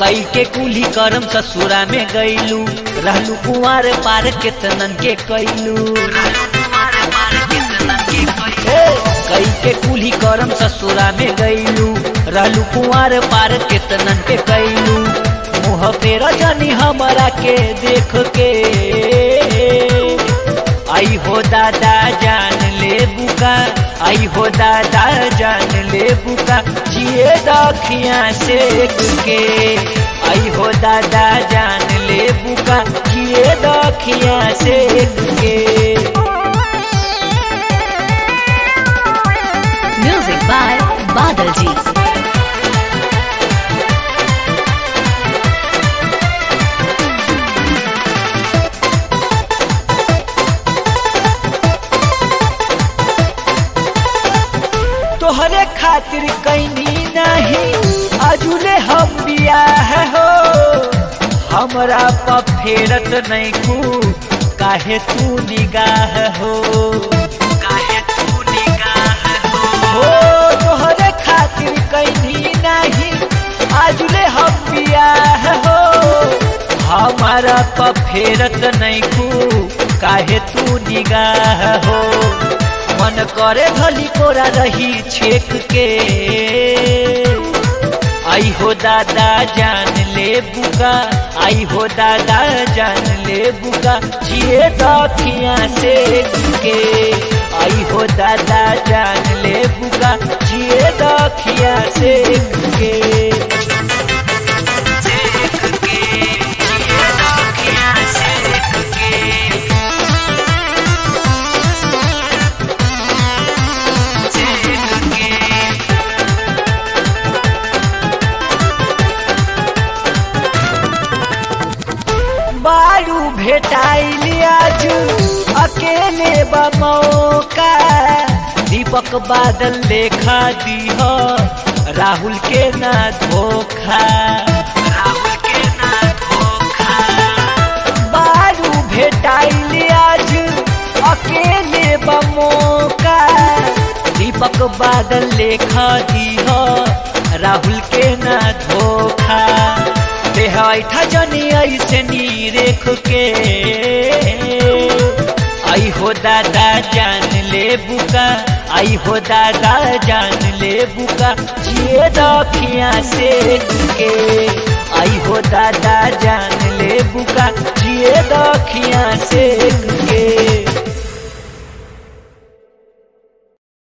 कई के कुली करम ससुरा में गईलू रहलू कुंवर पार केतनन के कैलू कई के कुली करम ससुरा में गईलू रहलू कुंवर पार केतनन के कैलू मुँह पे रजनी हमरा के देख के आई हो दादा जान ले बुका आई हो दादा जान ले बुका जिए दखिया से के आई हो दादा जान ले बुका जिए दखिया से के Music by Badal Ji. तोहरे खातिर कैनी नहीं अजुले हम बियाह हो हमरा पर फेरत नहीं कू काहे तू निगाह हो काहे तू निगाह हो हो तोहरे खातिर कैनी नहीं अजुले हम बियाह हो हमारा पर फेरत नहीं कू काहे तू निगाह हो मन करे भली कोरा रही छेक के आई हो दादा जान ले बुका आई हो दादा जान ले बुका जिए दखिया से के आई हो दादा जान ले बुका जिए दखिया से के जिए दखिया से के बारू भेटाइल आज अकेले बमौका दीपक बादल लेखा दीह राहुल के ना धोखा राहुल के ना धोखा बारू भेटाइल आज अकेले बमौका दीपक बादल लेखा दीह राहुल के ना धोखा देहा जनी ऐसे नी रेख के आई हो दादा जान ले बुका आई हो दादा जान ले बुका जिए दखिया से के आई हो दादा जान ले बुका जिए दखिया से